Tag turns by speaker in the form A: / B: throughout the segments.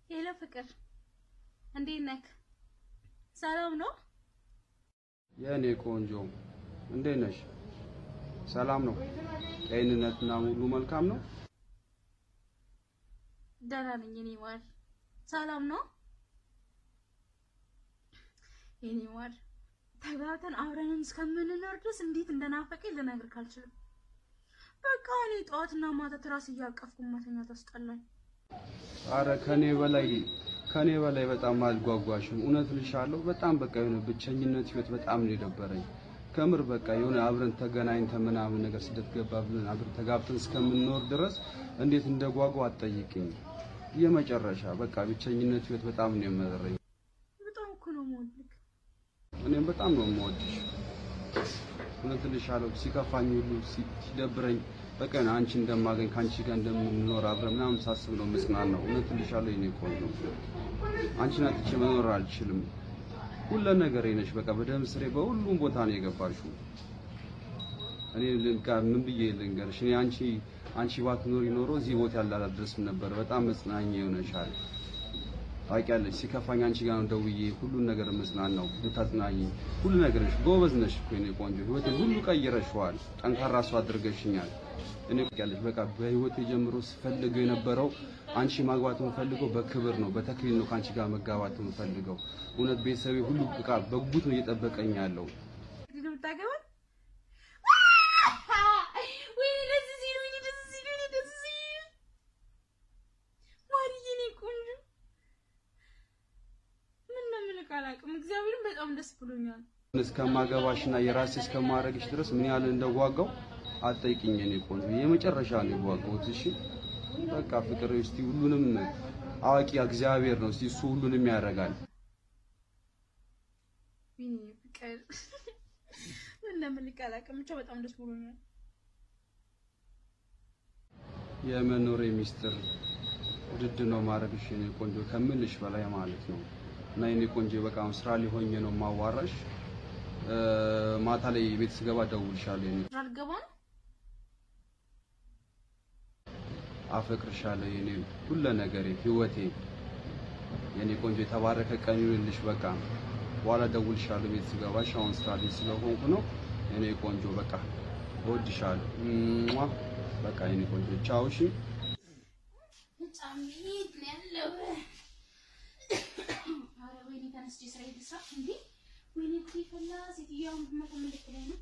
A: ሄሎ ፍቅር፣ እንዴት ነክ? ሰላም ነው?
B: የእኔ ቆንጆ እንዴት ነሽ? ሰላም ነው? ጤንነትና ሙሉ መልካም ነው?
A: ደህና ነኝ የኔ ማር። ሰላም ነው የኔ ማር። ተጋብተን አብረንን እስከምንኖር ድረስ እንዴት እንደናፈቀኝ ልነግርህ አልችልም። በቃ እኔ ጠዋትና ማታ ትራስ እያቀፍኩ መተኛት አስጠላኝ።
B: አረ ከኔ በላይ ከኔ በላይ በጣም አልጓጓሽም። እውነት ልሻለሁ። በጣም በቃ የሆነ ብቸኝነት ህይወት በጣም ነው የደበረኝ። ከምር በቃ የሆነ አብረን ተገናኝተን ምናምን ነገር ስደት ገባ ብለን አብረን ተጋብተን እስከምንኖር ድረስ እንዴት እንደጓጓ አትጠይቅኝ። የመጨረሻ በቃ ብቸኝነት ህይወት በጣም ነው የመረረኝ።
A: በጣም እኮ ነው የምወድህ።
B: እኔም በጣም ነው የምወድሽ። እውነት ልሻለሁ። ሲከፋኝ ሁሉ ሲ- ሲደብረኝ በቃ የሆነ አንቺ እንደማገኝ ከአንቺ ጋር እንደምንኖር አብረን ምናምን ሳስብ ነው የምጽናናው። እውነት ልሻለሁ የኔ ቆንጆ አንቺን አጥቼ መኖር አልችልም። ሁሉ ነገር ነሽ። በቃ በደም ስሬ በሁሉም ቦታ ነው የገባሽው። እኔ ልንቃ ምን ብዬ ልንገርሽ? እኔ አንቺ አንቺ ባትኖሪ ኖሮ እዚህ ቦታ ያላደርስም ነበር። በጣም መጽናኛ ይሆነሻል። ታውቂያለሽ፣ ሲከፋኝ አንቺ ጋር ነው ደውዬ ሁሉን ነገር መጽናናው ልታጽናኝ። ሁሉ ነገር ነሽ። ጎበዝ ነሽ እኮ የኔ ቆንጆ። ህይወቴን ሁሉ ቀይረሽዋል። ጠንካራ ሰው አድርገሽኛል። እኔ ታውቂያለሽ፣ በቃ በህይወቴ ጀምሮ ስፈልገው የነበረው አንቺ ማግባት የምፈልገው በክብር ነው፣ በተክሊል ነው ከአንቺ ጋር መጋባት የምፈልገው። እውነት ቤተሰቤ ሁሉ በቃ በጉት ነው እየጠበቀኝ ያለው።
A: እንዴት ነው የምታገባኝ? ወይኔ ደስ ሲል፣ ወይኔ ደስ ሲል፣ ወይኔ ደስ ሲል። ማርዬ እኔ ቆንጆ ምን ነው የምልህ አላውቅም። እግዚአብሔርን በጣም ደስ ብሎኛል።
B: እስከማገባሽና የራሴ እስከማድረግሽ ድረስ ምን ያህል እንደጓጓው አትጠይቂኝ የኔ ቆንጆ። የመጨረሻ ነው የጓጓሁት። እሺ በቃ ፍቅር እስቲ ሁሉንም አዋቂ እግዚአብሔር ነው። እስቲ እሱ ሁሉንም ያደርጋል።
A: ወይኔ ፍቅር ምን ነው የምልህ አላውቅም። ብቻ በጣም ደስ ብሎኛል።
B: የመኖሬ ሚስጥር ውድድ ነው ማድረግሽ የኔ ቆንጆ ከምልሽ በላይ ማለት ነው። እና የኔ ቆንጆ በቃ አሁን ስራ ላይ ሆኜ ነው ማዋራሽ። ማታ ላይ ቤት ስገባ እደውልልሻለሁ የኔ
A: ስራ ልገባ ነው።
B: አፈቅርሻለሁ የኔ ሁለ ነገሬ ህይወቴ የኔ ቆንጆ የተባረከ ቀን ይሁንልሽ። በቃ በኋላ እደውልልሻለሁ ቤት ስገባሽ። አሁን ስራ ላይ ስለሆንኩ ነው የኔ ቆንጆ። በቃ እወድሻለሁ። ሟ በቃ የኔ ቆንጆ ቻው። እሺ
A: በጣም ሂድ ነው ያለው። ኧረ ወይኔ ተነስቼ ስራ ልስራ እንዴ! ወይኔ ጉዴ ፈላ። ሴትዮዋ መቶ ምልክ ላይ ነው።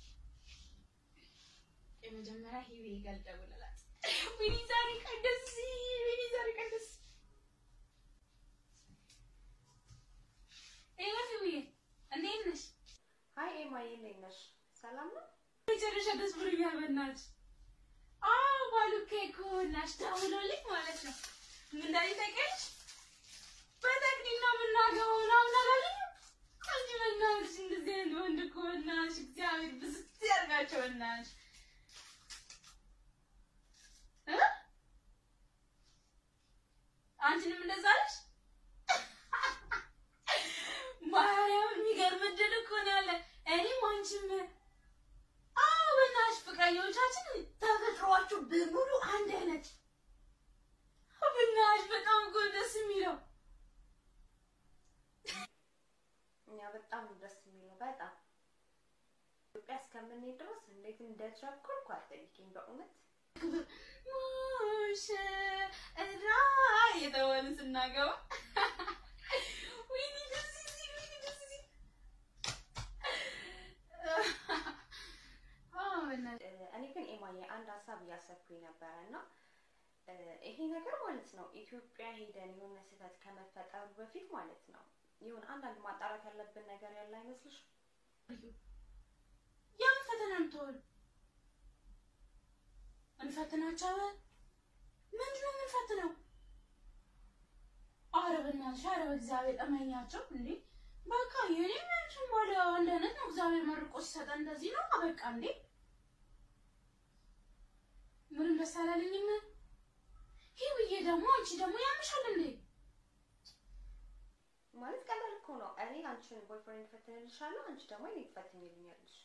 A: የመጀመሪያ ሂዊ ጋር ልደውልላት። ወይኔ ዛሬ ቀን ደስ ሲል፣ ወይኔ ዛሬ ቀን ደስ ሄሎ ሂዊዬ፣ እንዴት ነሽ?
C: ሀይ ኤማዬ እንዴት ነሽ? ሰላም ነው?
A: መጨረሻ ደስ ብሎኛል። በእናትሽ አዎ፣ ባሉኬ እኮ ናሽ ደውሎልኝ ማለት ነው። ምን እንዳለኝ ታውቂያለሽ? በተክሊል ነው የምናገባው ምናምን አላለኝም። አንቺ በእናትሽ እንደዚህ አይነት ወንድ እኮ በእናትሽ እግዚአብሔር ብዝት ያድርጋቸው በእናትሽ እ አንቺንም እንደዛ አለሽ? ማርያምን የሚገርም እድል እኮ ነው ያለ እኔም አንቺም አዎ በእናትሽ ፍቅረኞቻችን ተፈጥሯችሁ በሙሉ አንድ አይነት በእናትሽ በጣም እኮ ደስ የሚለው
C: እኛ በጣም ደስ የሚለው በጣም ኢትዮጵያ እስከምንሄድ ድረስ እንዴት እንደቸኮልኩ አትጠይቂኝ በእውነት
A: ሙሽራ የተባልን ስናገባ ወይኔ ደስ ሲል ወይኔ ደስ ሲል አዎ በእናትሽ
C: እ፣ እኔ ግን ኤማዬ አንድ ሀሳብ እያሰብኩኝ ነበረ እና እ፣ ይሄ ነገር ማለት ነው ኢትዮጵያ ሄደን የሆነ ስህተት ከመፈጠሩ በፊት ማለት ነው የሆነ አንዳንድ ማጣራት ያለብን ነገር ያለ አይመስልሽ?
A: የምን ፈተና የምትሆን እንፈትናቸዋለን። ምንድን ነው የምንፈትነው? ኧረ በእናትሽ ኧረ በእግዚአብሔር እመኛቸው እንዴ! በቃ የኔ ምንሽም ባለ አንድ አይነት ነው። እግዚአብሔር መርቆ ሲሰጠን እንደዚህ ነው። በቃ እንዴ ምንም ደስ አላለኝም። ሂውዬ ደግሞ አንቺ ደግሞ ያምሻል እንዴ?
C: ማለት ቀላል እኮ ነው። እኔ አንቺን ቦይፍሬንድ ፈትንልሻለሁ፣ አንቺ ደግሞ እኔ ትፈትኝልኛለሽ።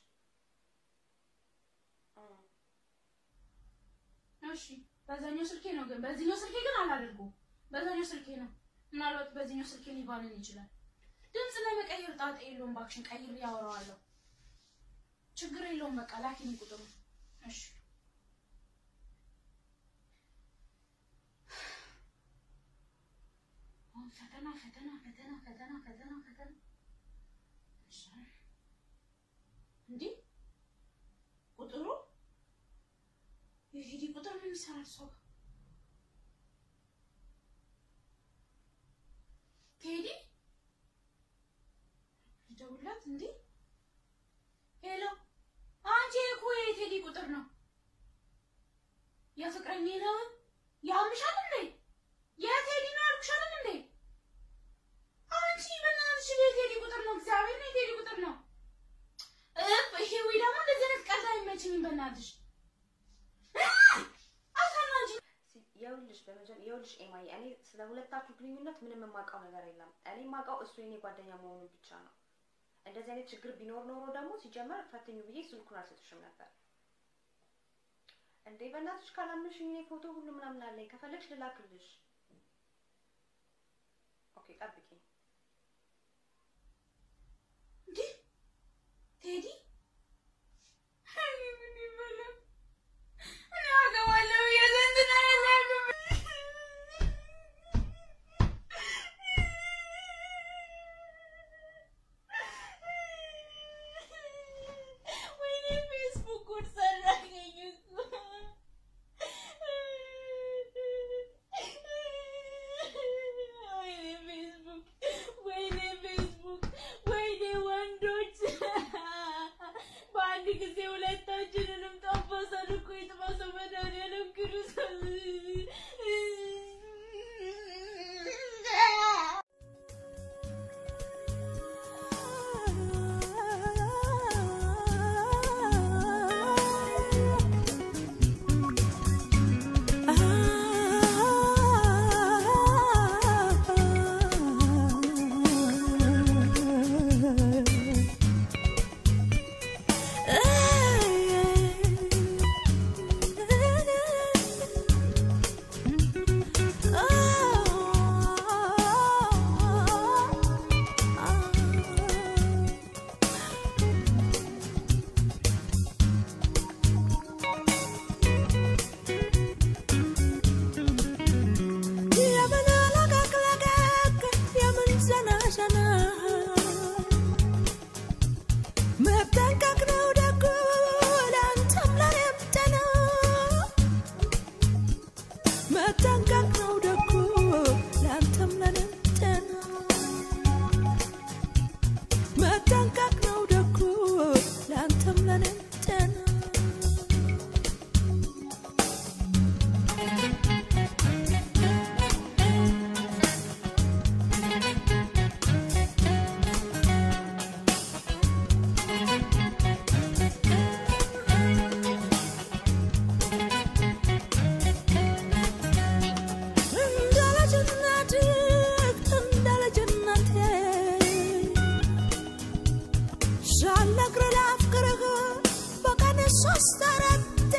C: እ፣
A: እሺ በዛኛው ስልኬ ነው ግን በዚህኛው ስልኬ ግን አላደርገውም። በዛኛው ስልኬ ነው ምናልባት በዚህኛው ስልክ ሊባልን ይችላል። ድምፅ ለመቀየር ጣጣ የለውም። እባክሽን ቀይር፣ ያወራዋለሁ። ችግር የለውም። በቃ ላኪኒ ቁጥሩ። እሺ አሁን ፈተና ፈተና ፈተና ፈተና ፈተና ፈተና። እሺ እንዴ ቁጥሩ የቴዲ ቁጥር ምን ይሰራል ሰው ጋር? ቴዲ ልደውልላት እንዴ? ሄሎ አንቺ እኮ የቴዲ ቁጥር ነው። የፍቅረኛ ነው ያምሻል እንዴ? የቴዲ ነው አልኩሻል እንዴ? አንቺ በእናትሽ የቴዲ ቁጥር ነው። እግዚአብሔር ነው የቴዲ ቁጥር ነው። እፍ ይሄ ወይ ደግሞ እንደዚህ አይነት ቀልድ አይመችኝም። በእናትሽ አታናጂ
C: ይኸውልሽ በመጀመ ይኸውልሽ ኤማዬ እኔ ስለ ሁለታችሁ ግንኙነት ምንም የማውቀው ነገር የለም። እኔ የማውቀው እሱ የኔ ጓደኛ መሆኑን ብቻ ነው። እንደዚህ አይነት ችግር ቢኖር ኖሮ ደግሞ ሲጀመር ፈትኙ ብዬ ስልኩን አልሰጥሽም ነበር። እንዴ በእናትሽ ካላምንሽኝ እኔ ፎቶ ሁሉ ምናምን አለኝ። ከፈለግሽ ልላክልሽ። ኦኬ ጠብቂኝ።
A: እንዴ ቴዲ እኔ ምን ይበላል? እኔ አገባለሁ የዘንድ ነው ያለብኝ። ወይኔ ፌስቡክ ጉድ ሰራኸኝ እኮ። ወይኔ ፌስቡክ ወይኔ ፌስቡክ ወይኔ ወንዶች በአንድ ጊዜ ሁለታችንንም ጠበሰን እኮ የጥበሰው መድኃኒዓለም ቅዱሳን
D: የምን ለቀቅለቀቅ የምን ዘናዘና መጠንቀቅ ነው ደጉ ለአንተም ለእኔም ጤና መጠንቀቅ ነው ደጉ ለአንተም ለእኔም ጤና መጠንቀቅ ነው ደጉ ለአንተም ለእኔም ጤና እንዳለጅነትህ እንዳለጅነቴ ሳልነግርህ ላፍቅርህ በቀን ሶስት አራቴ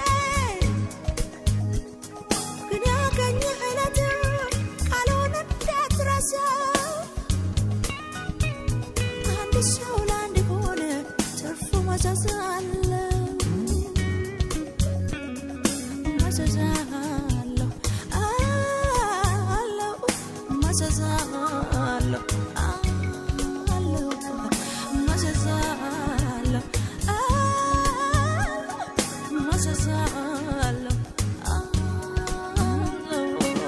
D: ግን ያገኘህ ዕለት ቃልህን እንዳትረሳው አንድ ሰው ለአንድ ሆነ ትርፉ መዘዝ አለው መዘዝ አለው አለው መዘዝ አለው አለው መዘዝ አለው መዘዝ አለው አለው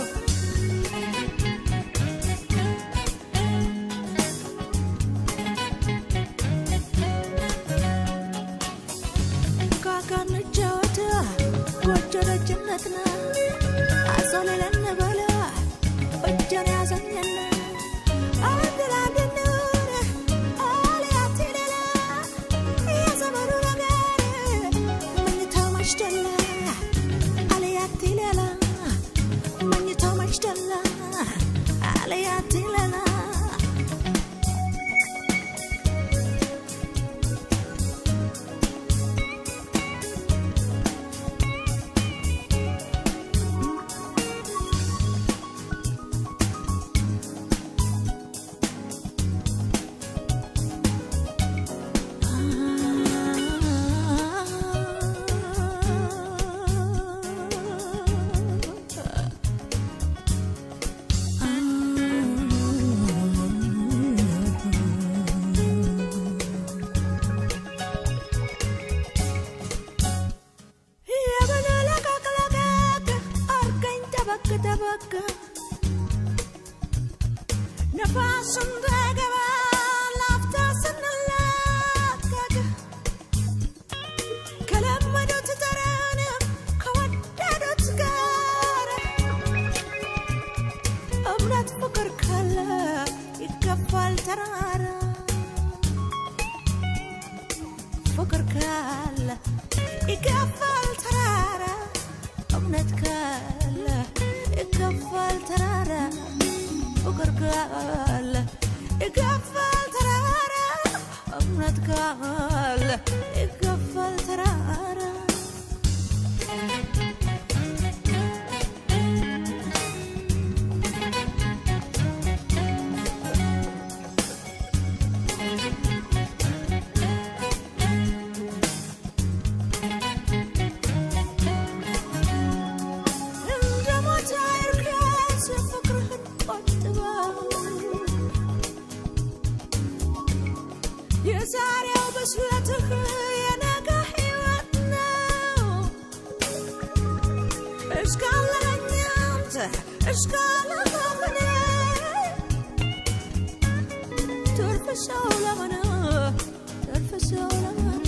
D: ካካን ጫወታ ጎጆ ደጅነት ነ አዞ ሌለን በለ እጀን ያዘኝና አንተ ነፋስ እንዳይገባ ላፍታ ስንላቀቅ ከለመዱት ጠረን ከወደዱት ጋር እምነት ፍቅር ካለ ይገፋል ተራራ ፍቅር ካለ ይገፋል ተራራ እምነት ካለ ይገፋል ተራራ ፍቅር ካለ ይገፋል ተራራ እምነት ካለ ይገፋል ተራራ እንደ ሞት አይርገስ ፍቅርህን ቆጥበው የዛሬው ብስለትህ የነገ ሕይወት ነው እስካለኝ አንተ እስካለኝ ትርፍ ሰው ለምን ትርፍ ሰው ለምን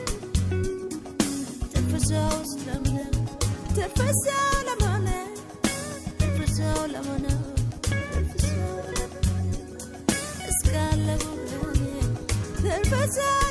D: ትርፍ ሰው ስለምን ትርፍ ሰው ለምን ትርፍ ሰው ለምን ትርፍ ሰው ለምን እስካለሁ ትርፍ ሰው